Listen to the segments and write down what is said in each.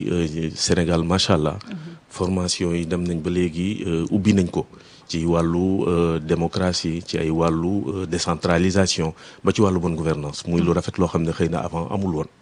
Sénégal macha allah formation yi dem nañ ba léegi ubbi nañ ko ci wàllu démocratie ci ay wàllu décentralisation ba ci wàllu bonne gouvernance muy lu rafet loo xam ne xëy na avant amul woon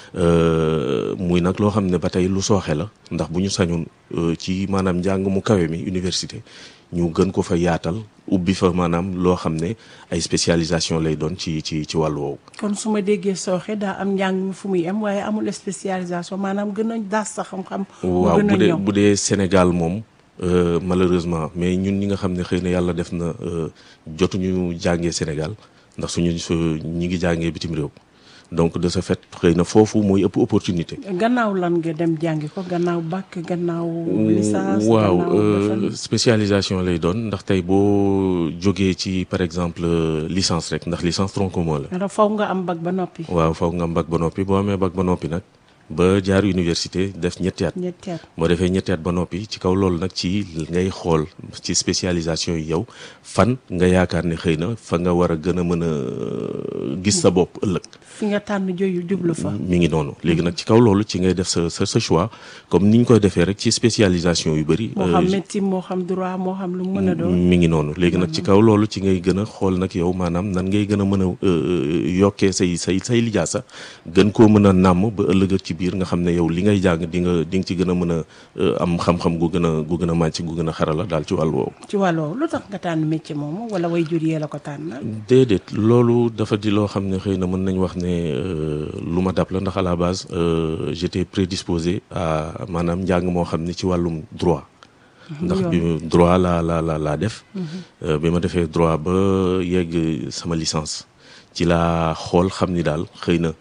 muy nag loo xam ne ba tey lu sooxe la ndax bu ñu sañoon ci maanaam njàng mu kawe mi université ñu gën ko fa yaatal ubbi fa maanaam loo xam ne ay spécialisation lay doon ci ci ci wàllu woowu. kon su ma déggee sooxe daa am njàng mi fu muy am waaye amul spécialisation maanaam gën a daas sa xam-xam. waaw bu dee bu dee Sénégal moom malheureusement mais ñun ñi nga xam ne xëy na yàlla def na jotuñu jàngee Sénégal ndax suñu su ñi ngi jàngee bitim réew. donc de ce fait xëy na foofu mooy ëpp opportunité. gannaaw lan nga dem jàngi ko gannaaw bac gannaaw. licence waaw spécialisation lay doon ndax tey boo jógee ci par exemple licence rek ndax licence tronc commun la. faw nga am bac ba noppi. waaw faw nga am bac ba noppi boo amee bac ba noppi nag ba jaar université def ñetti at. ñetti at boo defee ñetti at ba noppi ci kaw loolu nag ci ngay xool ci spécialisation yi yow fan nga yaakaar ne xëy na fa nga war a gën a mën a gis sa bopp ëllëg. fi nga tànn joyu jublu fa. mi ngi noonu léegi nag ci kaw loolu ci ngay def sa sa sa choix comme ni ñu koy defee rek ci spécialisation yu bëri. moo xam médecine moo xam droit moo xam lu mu mën a doon. mi ngi noonu léegi nag ci kaw loolu ci ngay gën a xool nag yow maanaam nan ngay gën a mën a yokkee say say say lijaasa gën koo mën a nàmm ba ëllëg ci biir nga xam ne yow li ngay jàng di nga di nga ci gën a mën a am xam-xam gu gën a gu gën a màcc gu gën a xarala daal ci wàll woowu. ci wàll woowu lu tax nga tànn métier moomu wala way jur yee la ko tànn. déedéet loolu dafa di loo xam ne xëy na mën nañ wax ne lu ma dab la ndax à la base j'étais prédisposé à maanaam njàng moo xam ne ci wàllum droit. ndax bi droit la la la laa def. bi ma defee droit ba yegg sama licence ci laa xool xam ni daal xëy na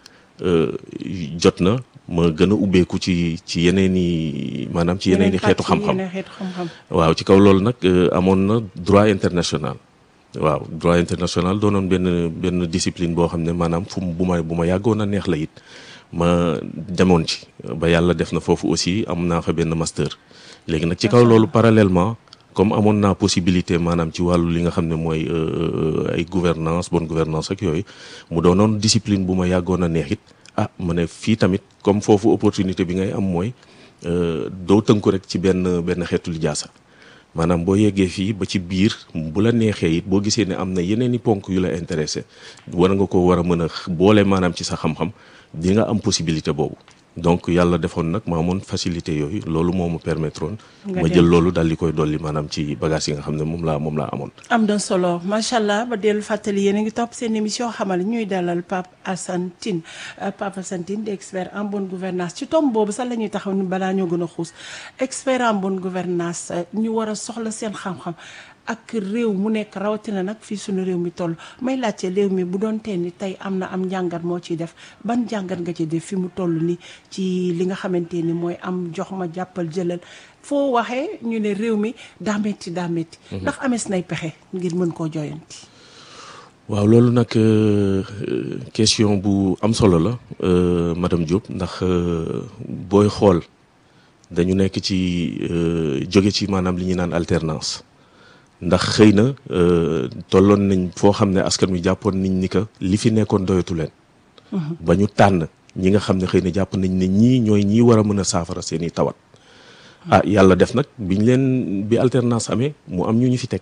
jot na ma gën a ubbeeku ci ci yeneen i maanaam ci yeneen i xeetu xam-xam waaw ci kaw loolu nag amoon na droit international waaw droit international doonoon benn benn discipline boo xam ne maanaam fu bu ma bu ma yàggoon a neex la it ma demoon ci ba yàlla def na foofu aussi am naa fa benn master léegi nag ci kaw loolu parallèlement comme amoon naa possibilité maanaam ci wàllu li nga xam ne mooy ay gouvernance bonne gouvernance ak yooyu mu doonoon discipline bu ma yàggoon a neex it ah ma ne fii tamit comme foofu opportunité bi ngay am mooy doo tënku rek ci benn benn xeetu lijaasa maanaam boo yeggee fii ba ci biir bu la neexee it boo gisee ne am na yeneen i ponk yu la intéressé war nga ko war a mën a boole maanaam ci sa xam-xam di nga am possibilité boobu donc yàlla defoon nag ma amoon facilité yooyu loolu moo ma permettre woon ma jël loolu daal di koy dolli maanaam ci bagage yi nga xam ne moom laa moom laa amoon am na solo macha allah ba dellu fàttali yéen a ngi topp seen émission xamal ñuy dalal Pape Assane Tine Pape Assane Tine di expert en bonne gouvernance ci tomb boobu sax la ñuy taxaw ni balaa ñoo gën a xuus expert en bonne gouvernance ñu war a soxla seen xam-xam ak réew mu nekk rawatina nag fii suñu réew mi toll may laajte réew mi bu doon tee ni tey am na am njàngat moo ciy def ban njàngat nga ci def fi mu toll ni ci li nga xamante ni mooy am jox ma jàppal jëlal foo waxee ñu ne réew mi daa metti daa metti ndax amees nay pexe ngir mën koo joyanti waaw loolu nag question bu am solo la madame Diop ndax booy xool dañu nekk ci jóge ci maanaam li ñuy naan alternance ndax xëy na tolloon nañ foo xam ne askan wi jàppoon nañ ni que li fi nekkoon doyatu leen. ba ñu tànn ñi nga xam ne xëy na jàpp nañ ne ñii ñooy ñii war a mën a saafara seen i tawat. ah yàlla def nag biñ leen bi alternance amee mu am ñu ñu fi teg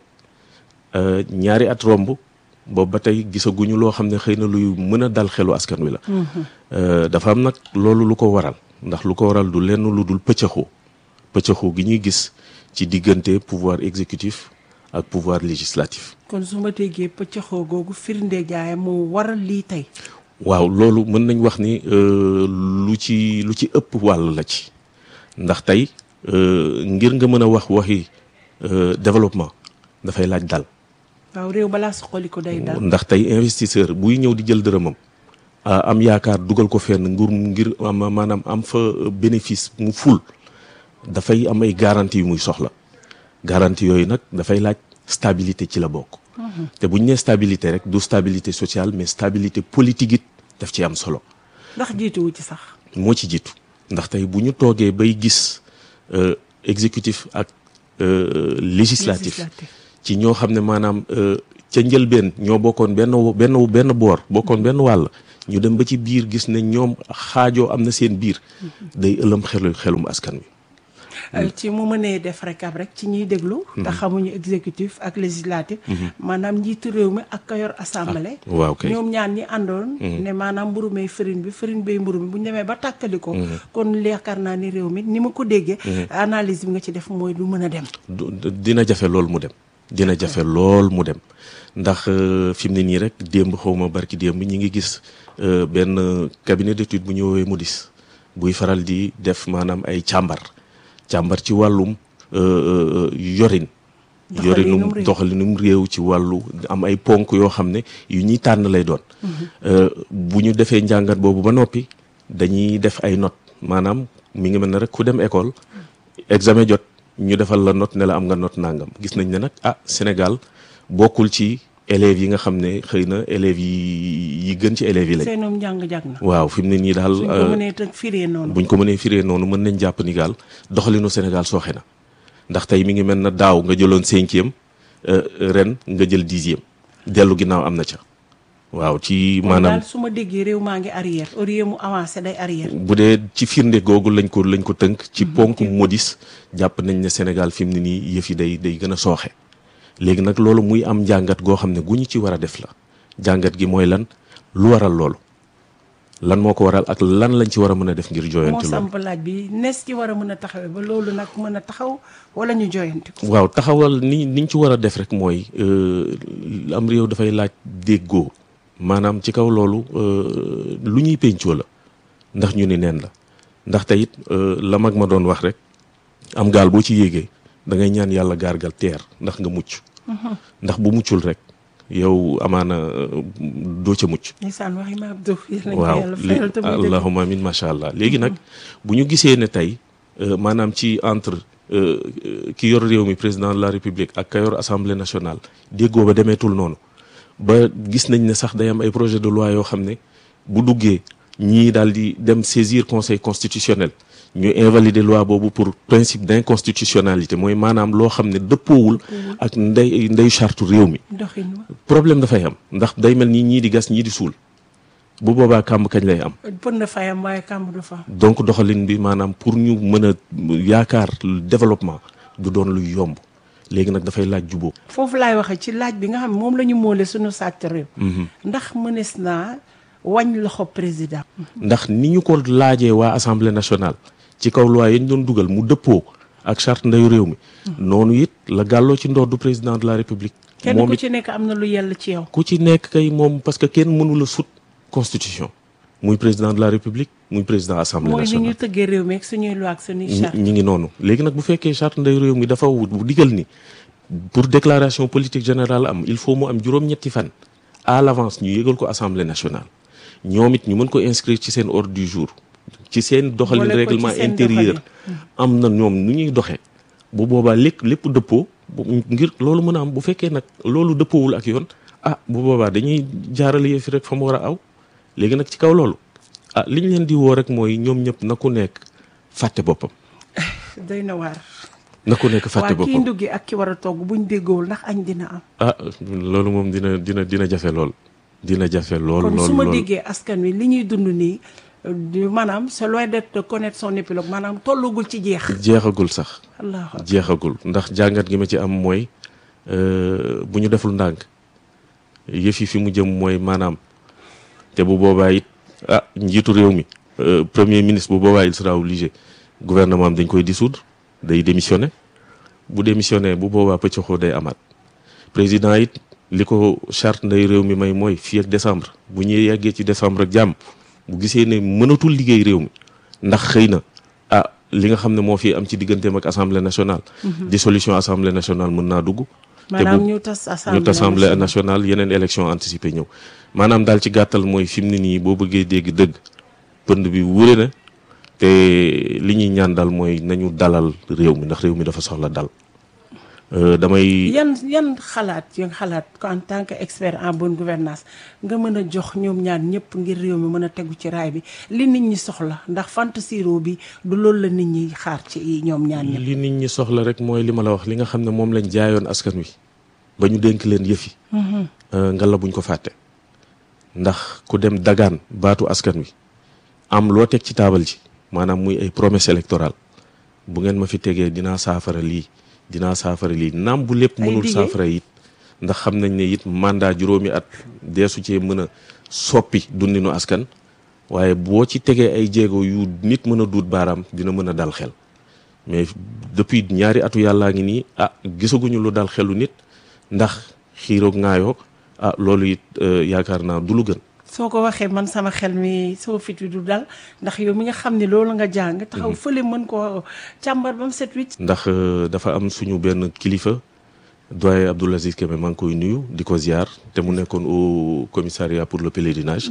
ñaari at romb boobu ba tey gisaguñu loo xam ne xëy na luy mën a dal xelu askan wi la. dafa am nag loolu lu ko waral ndax lu ko waral du lenn lu dul pëccëxoo pëccëxoo gi ñuy gis ci diggante pouvoir exécutif. ak pouvoir législatif. kon su ma déggee pëccëxoo googu firnde jaay moo waral lii tey. waaw loolu mën nañ wax ni lu ci lu ci ëpp wàll la ci ndax tey ngir nga mën a wax waxi développement dafay laaj dal. waaw réew balaa suqali ko day dal. ndax tey investisseur buy ñëw di jël dërëmam am yaakaar dugal ko fenn nguur ngir maanaam am fa bénéfice mu ful dafay am ay garantie yu muy soxla. garantie yooyu nag dafay laaj stabilité ci la bokk. te bu ñu nee stabilité rek du stabilité sociale mais stabilité politique it daf ci am solo. ndax jiituwu ci sax. moo ci jiitu ndax tey bu ñu toogee bay gis exécutif ak législatif ci ñoo xam ne maanaam ca njëlbeen ñoo bokkoon benn benn benn boor bokkoon benn wàll ñu dem ba ci biir gis ne ñoom xaajoo am na seen biir day ëlëm xelu xelum askan wi ci mu mënee def rekab rek ci ñiy déglu te xamuñu exécutif ak législatif maanaam njiitu réew mi ak ka yor assemblée waaw kay ñoom ñaan ñi àndoon ne maanaam mburu may farine bi farine bay mburu mi bu ñu demee ba tàkkali ko kon yaakaar naa ni réew mi ni ma ko déggee analyse bi nga ci def mooy du mën a dem dina jafe lool mu dem dina jafe lool mu dem ndax fi mu ne nii rek démb xawma barki démb ñi ngi gis benn cabinet d'étude bu ñu woowee Moody's buy faral di def maanaam ay càmbar càmbar ci wàllum yorin yorinum doxalinum réew ci wàllu am ay ponk yoo xam ne yu ñuy tànn lay doon bu ñu defee njàngat boobu ba noppi dañuy def ay notes maanaam mi ngi mel ne rek ku dem école examen jot ñu defal la note ne la am nga note nangam gis nañ ne nag ah Sénégal bokkul ci élèves yi nga xam ne xëy na élèves yi yi gën ci élèves yi lañ. seenum njàng jag na. waaw fi mu ne nii daal. suñ ko mënee tëg firee noonu. buñ ko mënee firee noonu mën nañ jàpp ni gaal doxalinu Sénégal sooxe na ndax tey mi ngi mel na daaw nga jëloon cinquième ren nga jël dixième dellu ginnaaw am na ca. waaw ci maanaam su ma déggee réew maa ngi arrière au lieu mu avancé day arrière. bu dee ci firnde googu lañ ko lañ ko tënk. ci ponk modis jàpp nañ ne Sénégal fi mu ne nii yëf yi day day gën a sooxe. léegi nag loolu muy am njàngat goo xam ne gu ñu ci war a def la jàngat gi mooy lan lu waral loolu lan moo ko waral ak lan lañ ci war a mën a def ngir jooyanti moo loolu samp laaj bi nees ci war a mën a taxawee ba loolu nag mën a taxaw wala ñu jooyanti ko. waaw taxawal ni niñ ci war a def rek mooy am réew dafay laaj déggoo maanaam ci kaw loolu lu ñuy péncoo la ndax ñu ni neen la ndax tey it la mag ma doon wax rek am gaal boo ci yéegee da ngay ñaan yàlla gaargal teer ndax nga mucc ndax bu muccul rek yow amaana doo ca mucc ndeysaan waxi ma Abdou yàlla na waaw yàlla li fayal te muy dëgg. allahumma amin macha allah léegi nag bu ñu gisee ne tey maanaam ci entre ki yor réew mi président de la république ak ka yor assemblée nationale déggoo ba demeetul noonu ba gis nañ ne sax day am ay projet de loi yoo xam ne bu duggee ñii daal di dem saisir conseil constitutionnel ñu invalider loi boobu pour principe d'inconstitutionnalité mooy maanaam loo xam ne dëppoowul ak ndey ndey charte réew mi doxin wa problème dafay am ndax day mel ni ñii di gas ñii di suul bu boobaa kàmb kañ lay am pën na fayam waaye kàmb du fa. donc doxalin bi maanaam pour ñu mën a yaakaar développement du doon luy yomb léegi nag dafay laaj jubóo foofu laay waxee ci laaj bi nga xam ne moom la ñu moole suñu sàcc réew. ndax mënees naa wañ loxo président. ndax ni ñu ko laajee waa assemblée nationale ci kaw loi yi ñu doon dugal mu dëppoo ak charte ndeyu réew mi noonu it la gàlloo ci ndoor du président de la république kenn moom ku it ci nekk am na lu yell ci yow. ku ci nekk kay moom parce que kenn mënula sut constitution muy président de la république muy président assemblée mooy ni nationale ñu tëggee réew mi ak suñuy loi ak suñuy ñi charte. ñi ngi noonu léegi nag bu fekkee charte nday réew mi dafa wut bu digal ni pour déclaration politique générale am il faut mu am juróom-ñetti fan à l'avance ñu yëgal ko assemblée nationale ñoom it ñu mën ko inscrire ci seen ordre du jour ci seen doxalin Boole ko ci règlement seen intérieur doxalin. am na ñoom nu ñuy doxee bu boobaa lépp lépp dëppoo bu- ngir loolu mën a am bu fekkee nag loolu dëppoowul ak yoon ah bu boobaa dañuy jaarale yëf yi rek fa mu war a aw léegi nag ci kaw loolu ah li ñu leen di woo rek mooy ñoom ñëpp na ku nekk fàtte boppam doy na waar. na ku nekk fàtte waa kii boppam nduggi ak ki war a togg buñ déggoowul ndax añ dina am. ah loolu moom dina dina dina jafe lool dina jafe lool kon lool su ma lool déggee askan wi li ñuy dund nii euh, du- maanaam c'est loin d'être de connaître son épilogue maanaam tollugul ci jeex. jeexagul sax allahu akbar. jeexagul ndax jàngat gi ma ci am mooy euh, bu ñu deful ndànk yëf yi fi mu jëm mooy maanaam te bu boobaa it ah njiitu réew mi euh, premier ministre bu boobaa il sera obligé gouvernement am dañ koy dissoudre day démissionner bu démissionner bu boobaa pëccoxoo day amaat président it li ko charte nday réew mi may mooy fii ak décembre bu ñuy yeggee ci décembre ak jàmm bu gisee ne mënatul liggéey réew mi ndax xëy na ah li nga xam ne moo fi am ci digganteem ak assemblée nationale. dissolution assemblée nationale mën naa dugg. te maanaam bu ñu tas assemblée ñu tas assemblée nationale. nationale yeneen élection anticipée ñëw maanaam daal ci gàttal mooy fi mu ne nii boo bëggee dégg dëgg pënd bi wure na te li ñuy ñaan daal mooy nañu dalal réew mi ndax réew mi dafa soxla dal Euh, damay yan yan xalaat yan xalaat ko en tant que expert en bonne gouvernance nga mën a jox ñoom ñaar ñëpp ngir réew mi mën a tegu ci raay bi li nit ñi soxla ndax fantasiro bi du loolu la nit ñi xaar ci ñoom ñaar ñëpp. li nit ñi soxla rek mooy li ma la wax li nga xam ne moom lañ jaayoon askan wi ba ñu dénk leen yëfi ngalla buñ ko fàtte ndax ku dem dagaan baatu askan wi am loo teg ci taabal ji maanaam muy ay promesse électorale bu ngeen ma fi tegee dinaa saafara lii dinaa saafara lii naam bu lépp mënul saafara it ndax xam nañ ne it mandat juróomi at deesu cee mën a soppi dundinu askan waaye boo ci tegee ay jéego yu nit mën a duut baaraam dina mën a dal xel mais depuis ñaari atu yàllaa ngi nii ah gisaguñu lu dal xelu nit ndax xiiroog ŋaayoo ah loolu it yaakaar naa du lu gën soo ko waxee man sama xel mi soo fit wi du dal ndax yow mi nga xam ne loolu nga jàng taxaw fële mën koo càmbar ba mu set wicc ndax dafa am suñu benn kilifa doyen Abdoul Aziz Kébé maa ngi koy nuyu di ko ziar te mu nekkoon au commissariat pour le pèlerinage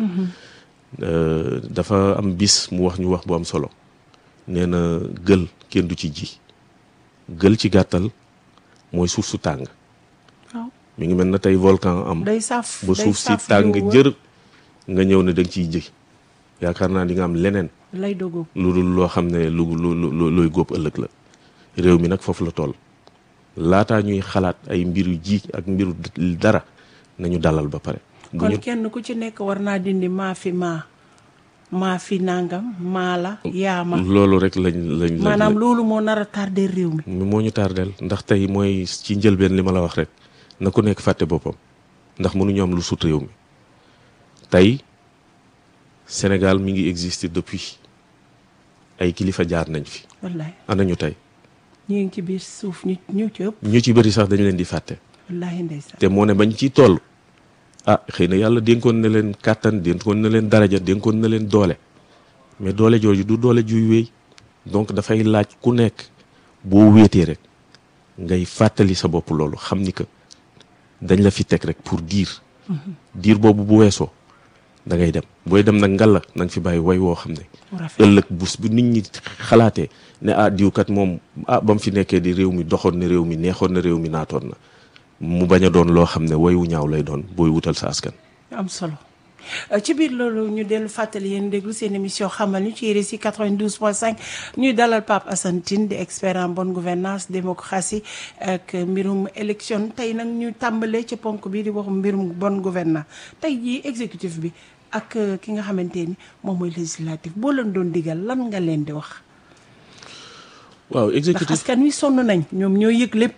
dafa am bis mu wax ñu wax bu am solo nee na gël kenn du ci ji gël ci gàttal mooy suuf su tàng waaw mi ngi mel na tey volcan am day saaf ba suuf si tàng jër nga ñëw ne da nga ciy ji yaakaar naa di nga am leneen lay dogo lu dul loo xam ne lu lu lu looy góob ëllëg la réew mi nag foofu la toll laataa ñuy xalaat ay mbiru ji ak mbiru dara nañu dalal ba pare bu kon ñu kenn ku ci nekk war naa dindi maa fi maa maa fi nangam maa la yaa ma loolu rek lañ lañ lañ maanaam loolu moo nar a tardé réew mi moo ñu tardeel ndax tey mooy ci njëlbeen li ma la wax rek na ku nekk fàtte boppam ndax mënuñu am lu sut réew mi tey Sénégal mi ngi exister depuis ay kilifa jaar nañ fi wallaay ana ñu tey ñu ngi ci biir suuf ñu ñu ci ëpp ñu ci bëri sax dañ leen di fàtte wallaahi ndeysaan te moo ne bañ ciy toll ah xëy na yàlla dénkoon na leen kàttan dénkoon na leen daraja dénkoon na leen doole mais doole jooju du doole juy wéy donc dafay laaj ku nekk boo wéetee rek ngay fàttali sa bopp loolu xam ni que dañ la fi teg rek pour diir diir boobu bu weesoo da ngay dem booy dem nag ngalla na nga fi bàyyi way woo xam ne mu rafet ëllëg bus bu nit ñi xalaatee ne ah diwkat moom ah ba mu fi nekkee di réew mi doxoon na réew mi neexoon na réew mi naatoon na mu bañ a doon loo xam ne wayu ñaaw lay doon booy wutal sa askan am solo Euh, ci biir loolu ñu dellu fàttali yéen déglu seen émission xamal ñu ci RSI 92.5 ñuy dalal Pape Assane Tine di expert en bonne gouvernance démocratie ak mbirum élection tey nag ñu tàmbalee ci ponk bi di wax mbirum bonne gouvernance tey jii exécutif bi ak euh, ki nga xamante ni moom mooy législatif boo leen doon digal lan nga leen di wax waaw ndax exécutif askan wi sonn nañ ñoom ñoo yëg lépp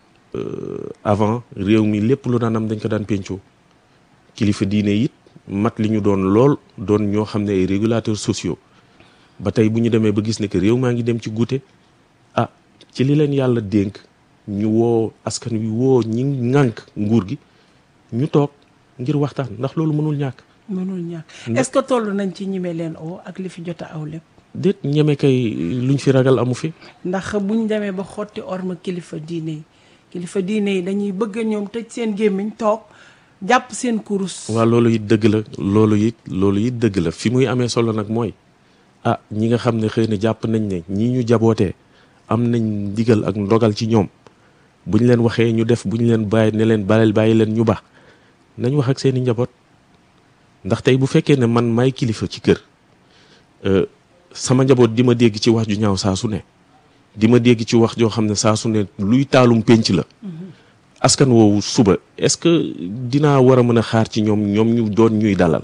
avant réew mi lépp lu daan am dañ ko daan pencoo kilifa diine it mat li ñu doon lool doon ñoo xam ne ay régulateurs sociaux ba tey bu ñu demee ba gis ne que réew maa ngi dem ci guute ah ci li leen yàlla dénk ñu woo askan wi woo ñi ŋànk nguur gi ñu toog ngir waxtaan ndax loolu mënul ñàkk mënul ñàkk est-ce que toll nañ ci ñime leen oo ak li fi jot a aw lépp déet ñeme kay luñ fi ragal amu fi ndax buñ demee ba xotti orma kilifa diine yi kilifa diine yi dañuy bëgg ñoom tëj seen gémmiñ toog jàpp seen kurus waaw loolu it dëgg la loolu it loolu it dëgg la fi muy amee solo nag mooy ah ñi nga xam ne xëy na jàpp nañ ne ñi ñu jabootee am nañ ndigal ak ndogal ci ñoom buñ leen waxee ñu def buñ leen bàyyi ne leen bàyyil bàyyi leen ñu baax nañ wax ak seeni njaboot ndax tey bu fekkee ne man may kilifa ci kër euh, sama njaboot di ma dégg ci wax ju ñaaw saa su ne di ma dégg ci wax joo xam ne saa su ne luy taalum pénc la askan woowu suba est-ce que dinaa war a mën a xaar ci ñoom ñoom ñu doon ñuy dalal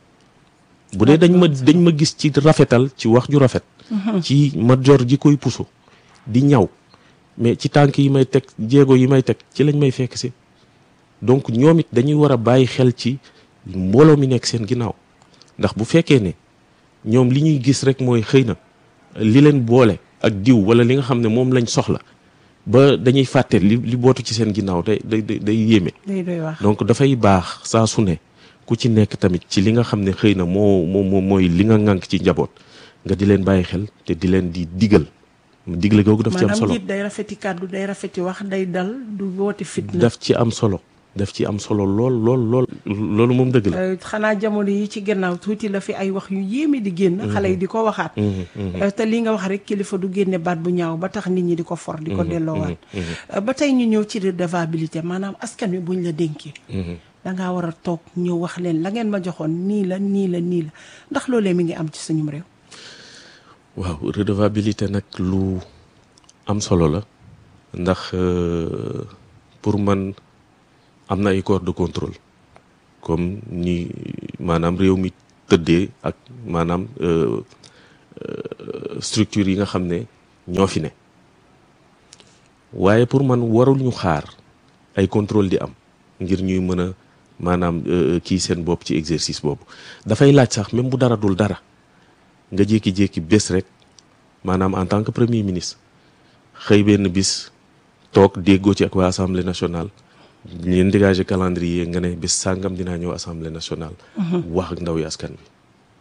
bu dee dañ ma dañ ma gis ci rafetal ci wax ju rafet ci ma jor ji koy puso di ñaw mais ci tànk yi may teg jéego yi may teg ci lañ may fekk si donc ñoom it dañuy war a bàyyi xel ci mbooloo mi nekk seen ginnaaw ndax bu fekkee ne ñoom li ñuy gis rek mooy xëy na li leen boole ak diw wala li nga xam ne moom lañ soxla ba dañuy fàtte li li bootu ci seen ginnaaw day day day day yéeme day doy wax donc dafay baax saa su ne ku ci nekk tamit ci li nga xam ne xëy na moo moo moo mooy li nga ŋànk ci njaboot nga di leen bàyyi xel te di leen di digal digle googu daf ci am maanaam solo njiit day rafeti kàddu day rafeti wax day dal du woote fitna daf ci am solo daf ci am solo lool lool lool loolu moom dëgg la Euh, xanaa jamono yi ci gannaaw tuuti la fi ay wax yu yéeme di génn xale yi di ko waxaat Euh, te li nga wax rek kilifa du génne baat bu ñaaw ba tax nit ñi di ko for di ko delloowaat Euh, ba tey ñu ñëw ci redevabilité maanaam askan wi buñ la dénkee dangaa war a toog ñëw wax leen la ngeen ma joxoon nii la nii la nii la ndax loolee mi ngi am ci suñum réew waaw redevabilité nag lu am solo la ndax euh, pour man am na ay corps de contrôle comme ni maanaam réew mi tëddee ak maanaam structure yi nga xam ne ñoo fi ne waaye pour man warul ñu xaar ay contrôle di am ngir ñuy mën a maanaam kii seen bopp ci exercice boobu dafay laaj sax même bu dara dul dara nga jékki-jékki bés rek maanaam en tant que premier ministre xëy benn bis toog déggoo ci ak waa assemblée nationale leen dégager calendrier nga ne bés sàngam dinaa ñëw assemblée nationale. wax ak ndaw yi askan bi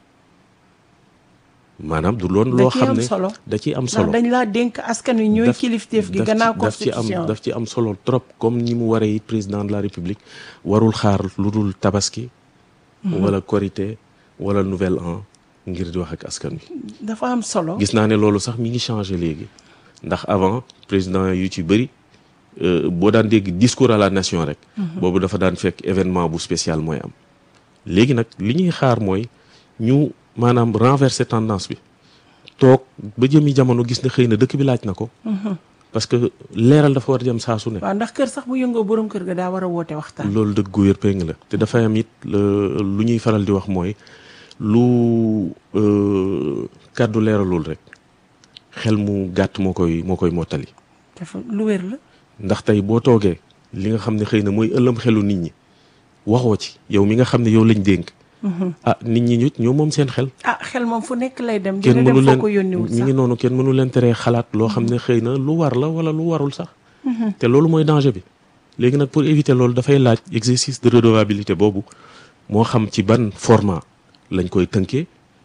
maanaam du loon loo xam ne da ciy am solo dañ laa dénk askan wi ñooy kilifteef gi gannaaw constitution daf ci am solo trop comme ni mu waree président de la république warul xaar lu dul tabaski. wala korité wala nouvel an ngir di wax ak askan wi. dafa am solo. gis naa ne loolu sax mi ngi changé léegi ndax avant président yu ci bëri boo daan dégg discours à la nation rek. boobu dafa daan fekk événement bu spécial mooy am. léegi nag li ñuy xaar mooy ñu maanaam renverser tendance bi toog ba jëmi jamono gis ne xëy na dëkk bi laaj na ko. parce que leeral dafa war a jëm saa su ne. waaw ndax kër sax bu yëngoo borom kër ga daa war a woote waxtaan. loolu dëgg gu wér péng la te dafay am it lu ñuy faral di wax mooy lu kàddu leeralul rek xel mu gàtt moo koy moo koy mottali. dafa lu wér la. ndax tey boo toogee li nga xam ne xëy na mooy ëllëm xelu nit ñi waxoo ci yow mi nga xam ne yow lañ dénk. ah nit ñi ñu ñoo moom seen xel. ah xel moom fu nekk lay dem. kenn dina mënu dem leen foo ko yónniwul mi sax ngi noonu kenn mënu leen teree xalaat loo xam ne xëy na lu war la wala lu warul sax. te loolu mooy danger bi. léegi nag pour éviter loolu dafay laaj exercice de redevabilité boobu moo xam ci ban format lañ koy tënkee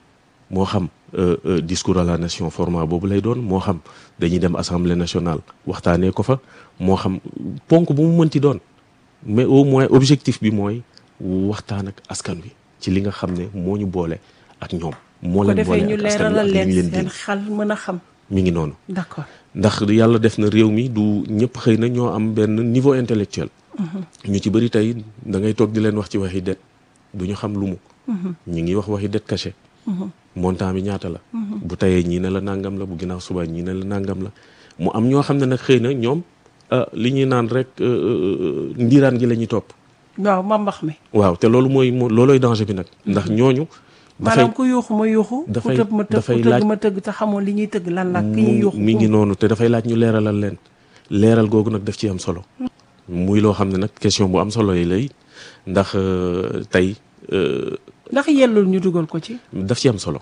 moo xam discours à la nation format boobu lay doon moo xam dañuy dem assemblée nationale waxtaanee ko fa moo xam ponk bu mu mënti doon mais au moins objectif bi mooy waxtaan ak askan wi ci li nga xam ne moo ñu boole ak ñoom. moo ko leen boole defee ñu ak askan wi leeralal ak li ñu leen leen seen di xel mën a xam. mi ngi noonu. d'accord ndax yàlla def na réew mi du ñëpp xëy na ñoo am benn niveau intellectuel ñu ci bëri tey da ngay toog di leen wax ci waxi det du ñu xam lu mu ñu ngi wax waxi det caché montant bi ñaata la bu tayee ñii ne la nangam la bu ginnaaw suba ñii ne la nangam la mu am ñoo xam ne nag xëy na ñoom ah, li ñuy naan rek euh, euh, ndiiraan gi la ñuy topp waaw ma mbax mi. waaw te loolu mooy moo loolooy danger bi nag ndax ñooñu dafay maanaam ku yuuxu ma yuuxu. dafay- ku tëb ma tëb dafay ku tëgg laaj- ma tëgg te xamoo li ñuy tëgg lan la. ki ñuy mu yuuxu mi ngi noonu te dafay laaj ñu leeralal leen leeral googu nag daf ci am solo muy loo xam ne nag question bu am solo yi lay ndax euh, tey euh, ndax yellul ñu dugal ko ci. daf ci am solo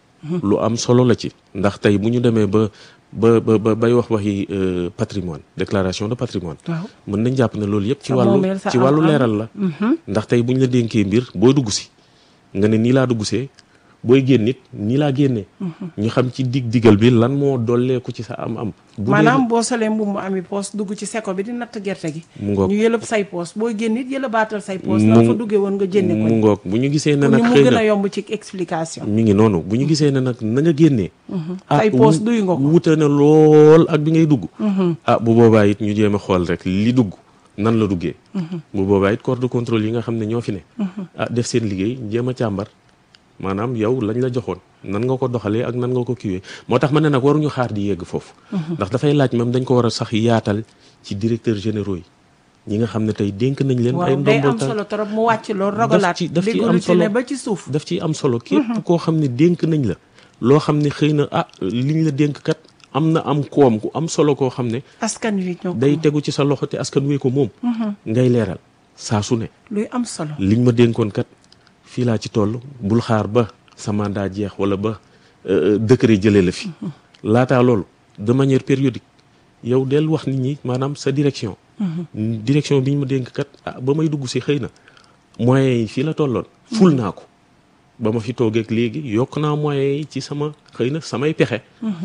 lu am solo la ci ndax tey bu ñu demee ba ba ba ba bay wax waxi euh, patrimoine déclaration de patrimoine waaw mën nañ jàpp ne loolu yëpp ci Sa wàllu moomeel, sa ci wàllu am-am. leeral la ndax tey bu ñu la dénkee mbir boo dugg si nga ne nii laa dugg see booy génn it nii laa génnee ñu xam ci dig digal bi lan moo dolleeku ci sa am am bu dee maanaam boo solee mbubb mu ami poos dugg ci seko bi di natt gerte gi. mu ngoog ñu yëlëb say poos booy génn it yëlëbaatal say poos. mu la fa duggee woon nga jënde ko. mu ngoog bu ñu gisee ne pour nag ñu mu xëy gën na a yomb ci explication. mi ngi noonu bu ñu gisee ne nag na nga génnee Say poos wu- duy nga ko. wute na lool ak bi ngay dugg ah bu boobaa it ñu jéem a xool rek li dugg nan la duggee bu boobaa it corps de contrôle yi nga xam ne ñoo fi ne ah def seen liggéey jéem a càmbar maanaam yow lañ la joxoon nan nga ko doxalee ak nan nga ko kiwee moo tax ma ne nag waruñu xaar di yegg foofu ndax dafay laaj même dañ ko war a sax yaatal ci directeurs généraux yi ñi nga xam ne tey dénk nañ leen ay waaw day ndombol am tànk solo trop mu wàcc loolu rogalaat. ci- daf ci am déggoo solo. ne ba ci suuf. daf ciy am solo képp koo xam ne dénk nañ la loo xam ne xëy na ah liñ la dénk kat am na am koom ku am solo koo xam ne askan wi ñoo ko day tegu ci sa loxo te askan wee ko moom ngay leeral saa su ne luy am solo. liñ ma dénkoon kat fii laa ci toll bul xaar ba sa mandat jeex wala ba euh, décret jëlee la fi laataa loolu de manière périodique yow del wax nit ñi maanaam sa direction direction bi ñu ma dénk kat ah ba may dugg si xëy na moyens yi fii la tolloon ful naa ko ba ma fi toogeek léegi yokk naa moyens yi ci sama xëy na samay pexe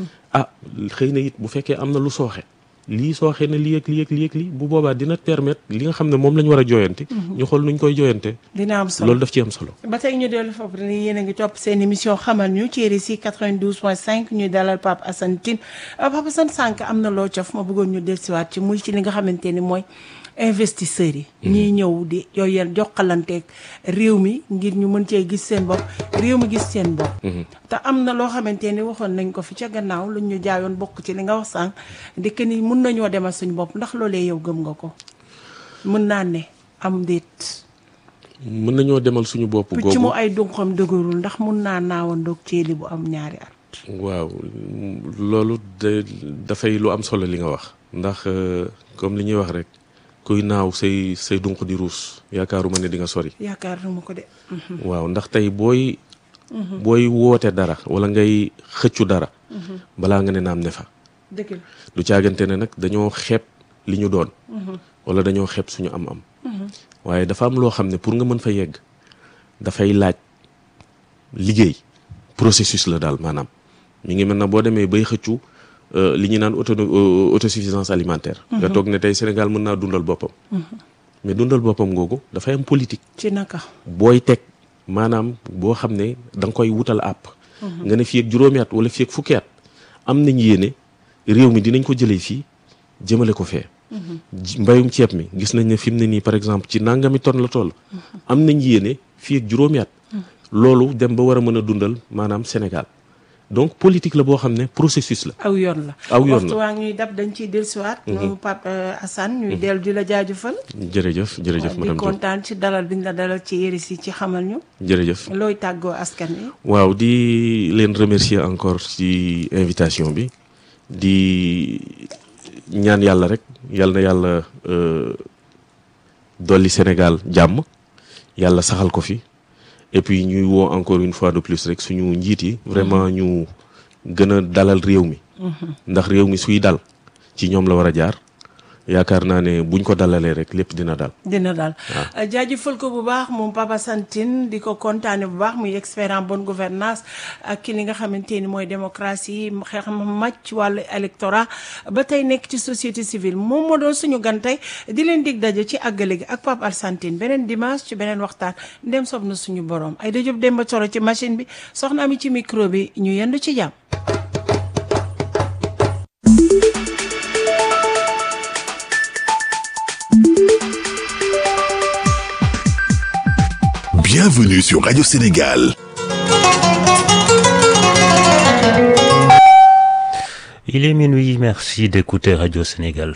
ah xëy na it bu fekkee am na lu sooxe lii sooxe na lii ak lii ak lii ak lii bu boobaa dina permettre li nga xam ne moom la ñu war a jooyante ñu xool nuñ koy jooyante dina am solo loolu daf ci am solo ba tey ñu dellu foofu ni yéen a ngi topp seen émission xamal ñu ci RSI 92.5 ñuy dalal Pape Assane Tine Euh, Pape Assane sànq am na loo cof ma bëggoon ñu dellusiwaat ci muy ci li nga xamante ni mooy investisseurs yi. ñiy ñëw di yooyu jokkalanteeg réew mi ngir ñu mën cee gis seen bopp réew mi gis seen bopp. te am na loo xamante ni waxoon nañ ko fi ca gannaaw lu ñu jaayoon bokk ci li nga wax sànq di que ni mun nañoo demal suñu bopp ndax loolee yow gëm nga ko mën naa ne. am déet mën nañoo demal suñu bopp picc mu googu ay dunqam dëgërul ndax mun naa naawandoog ceeli bu am ñaari at waaw loolu de dafay lu am solo li nga wax ndax euh, comme li ñuy wax rek kuy naaw say say dunq di ruus yaakaaruma ne di nga sori yaakaar na ma ko de waaw ndax tey booy booy woote dara wala ngay xëccu dara balaa nga ne naam ne fa dëgg la du caagante ne nag dañoo xeeb li ñu doon wala dañoo xeeb suñu am-am waaye dafa am loo xam ne pour nga mën fa yegg dafay laaj liggéey processus la daal maanaam mi ngi mel na boo demee bay xëccu euh, li ñu naan auto euh, autosuffisance alimentaire nga toog ne tey Sénégal mën naa dundal boppam mais dundal boppam googu dafay am politique ci naka booy teg maanaam boo xam ne da nga koy wutal àpp nga ne fii ak juróomi at wala fii ak fukki at am nañ yéene réew mi dinañ ko jëlee fii jëmale ko fee ji- mbayum ceeb mi gis nañ ne fi mu ne nii par exemple ci nangami tonne la toll am nañ yéene fii ak juróomi at loolu dem ba war a mën a dundal maanaam Sénégal donc politique la boo xam ne processus la aw yoon la Aw yoon waxtu la. waa ñuy dab dañ ciy dellusiwaat ñoom Pape euh, Assane ñuy dellu di la jaajëfal jërëjëf jërëjëf di madame Diop kontaan ci dalal biñ la dalal ci yëri si ci xamal ñu jërëjëf looy tàggoo askan wi waaw di leen remercier encore ci invitation bi di ñaan yàlla rek yal na yàlla euh, dolli Sénégal jàmm yàlla saxal ko fi et puis ñuy woo encore une fois de plus rek suñu njiit yi vraiment ñu gën a dalal réew mi ndax réew mi suy dal ci ñoom la war a jaar yaakaar naa ne buñ ko dalalee rek lépp dina dal dina daal jaajëfal ko bu baax moom Papa Santine di ko kontaane bu baax muy expert en bonne gouvernance ak ki li nga xamante ni mooy démocratie xeex màcc ci wàllu électorat ba tey nekk ci société civile moom moo doon suñu gan tey di leen dig daje ci àggale gi ak Papa Santine beneen dimanche ci beneen waxtaan ndem sob na suñu borom ay dajëb dem ba coro ci machine bi soxna mi ci micro bi ñu yendu ci jàmm Bienvenue sur Radio Sénégal. Il est minuit, merci d'écouter Radio Sénégal.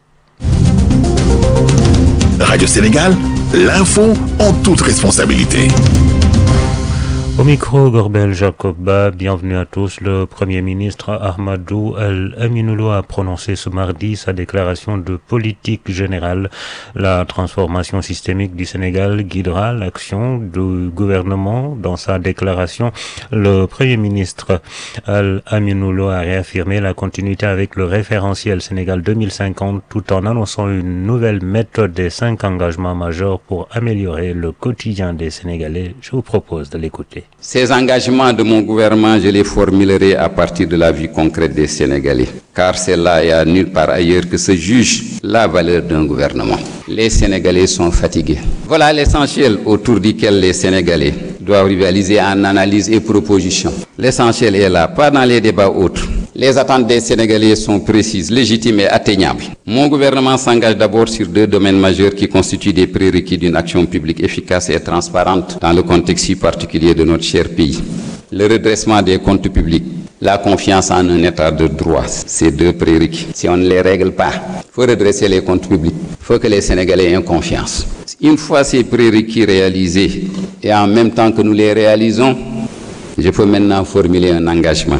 Radio Sénégal, l'info en toute responsabilité. Au micro, Gorbel Jacoba, bienvenue à tous. Le Premier ministre Ahmadou El-Aminoulo a prononcé ce mardi sa déclaration de politique générale. La transformation systémique du Sénégal guidera l'action du gouvernement. Dans sa déclaration, le Premier ministre El-Aminoulo a réaffirmé la continuité avec le référentiel Sénégal 2050 tout en annonçant une nouvelle méthode des cinq engagements majeurs pour améliorer le quotidien des Sénégalais. Je vous propose de l'écouter. Ces engagements de mon gouvernement, je les formulerai à partir de la vie concrète des Sénégalais, car c'est là et à nulle part ailleurs que se juge la valeur d'un gouvernement. Les Sénégalais sont fatigués. Voilà l'essentiel autour duquel les Sénégalais doivent rivaliser en analyse et propositions. L'essentiel est là, pas dans les débats autres. Les attentes des Sénégalais sont précises, légitimes et atteignables. Mon gouvernement s'engage d'abord sur deux domaines majeurs qui constituent des prérequis d'une action publique efficace et transparente dans le contexte si particulier de notre cher pays. Le redressement des comptes publics, la confiance en un état de droit, ces deux prérequis. Si on ne les règle pas, il faut redresser les comptes publics, il faut que les Sénégalais aient confiance. Une fois ces prérequis réalisés et en même temps que nous les réalisons, je peux maintenant formuler un engagement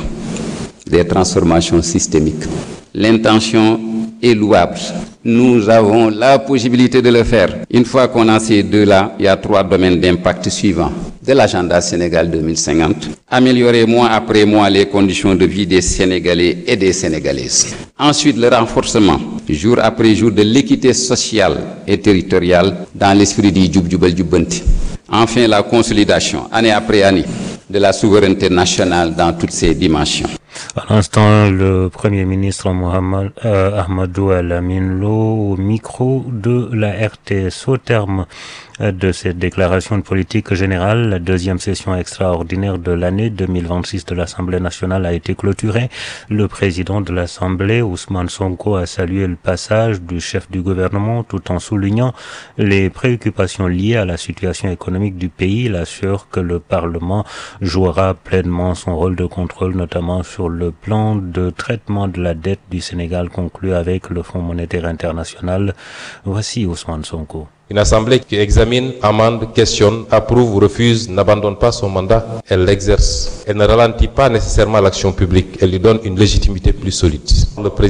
des transformations systémiques. L'intention est louable. Nous avons la possibilité de le faire. Une fois qu'on a ces deux-là, il y a trois domaines d'impact suivants. De l'agenda Sénégal 2050, améliorer mois après mois les conditions de vie des Sénégalais et des Sénégalaises. Ensuite, le renforcement, jour après jour, de l'équité sociale et territoriale dans l'esprit du Djoub Djoubal Djoubanti. Enfin, la consolidation, année après année, de la souveraineté nationale dans toutes ses dimensions. À l'instant, le Premier ministre Mohamed euh, Ahmadou Al-Amin Lo au micro de la RTS au terme de cette déclaration de politique générale, la deuxième session extraordinaire de l'année 2026 de l'Assemblée nationale a été clôturée. Le président de l'Assemblée, Ousmane Sonko, a salué le passage du chef du gouvernement tout en soulignant les préoccupations liées à la situation économique du pays. Il assure que le Parlement jouera pleinement son rôle de contrôle, notamment sur le plan de traitement de la dette du Sénégal conclu avec le Fonds monétaire international. Voici Ousmane Sonko. Une assemblée qui examine, amende, questionne, approuve ou refuse n'abandonne pas son mandat, elle l'exerce. Elle ne ralentit pas nécessairement l'action publique, elle lui donne une légitimité plus solide. Le président